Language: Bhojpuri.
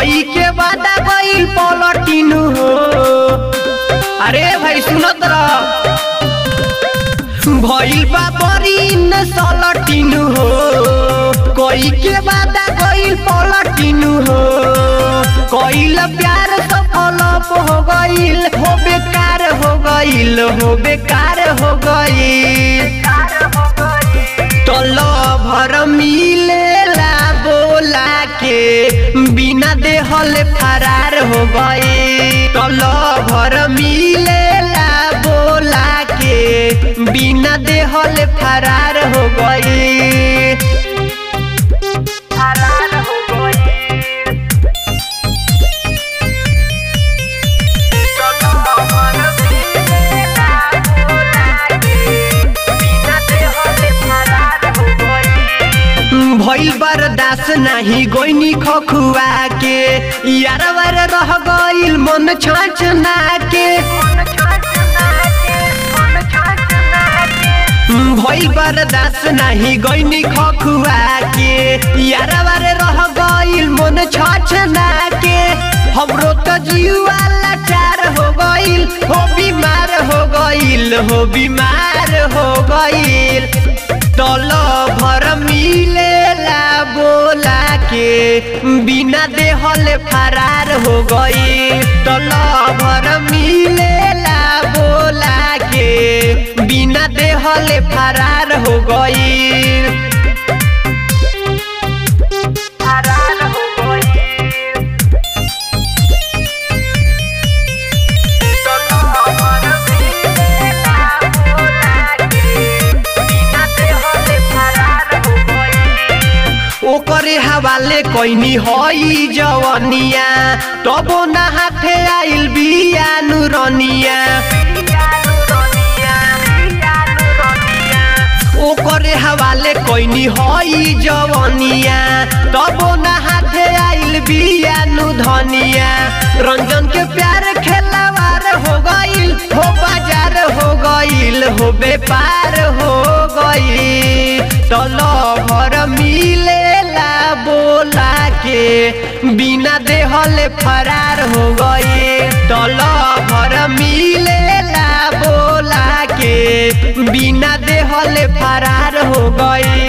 कोई के वादा गइल पलटिनु हो अरे भाई सुनत रह भइल बा बड़ी न सलटिनु हो कोई के वादा गइल पलटिनु हो कोइल प्यार सफल हो गइल हो बेकार हो गइल हो बेकार हो गइल तलो भर मिलेला बोला के बिना देहल फरार हो गए तलो भर मिलेला बोला के बिना देहल फरार हो गए फरार हो गए भइल बरदास नाही गोइनी खखुआ के यारवर रह गइल मन छाछना के भइल बरदास नाही गोइनी खखुआ के यारवर रह गइल मन छाछना के हमरो त जीवा लाचार हो गइल हो बीमार हो गइल हो बीमार हो गइल तल भर मिलेला बोला के बिना देहल फरार हो गई तल भर मिलेला बोला के बिना देहल फरार हो गई फरार हो गई ओकरे हवाले कोइनी हई जवनिया तबो ना हाथे आइल बिया नुरनिया ओकरे हवाले कोइनी हई जवनिया तबो ना हाथे आइल बिया नु धनिया रंजन के प्यार खेलावार हो गइल हो बाजार हो गइल हो व्यापार हो गइल तल भर मिलेला बोला के बिना देहल फरार हो गए तल भर मिलेला बोला के बिना देहल फरार हो गए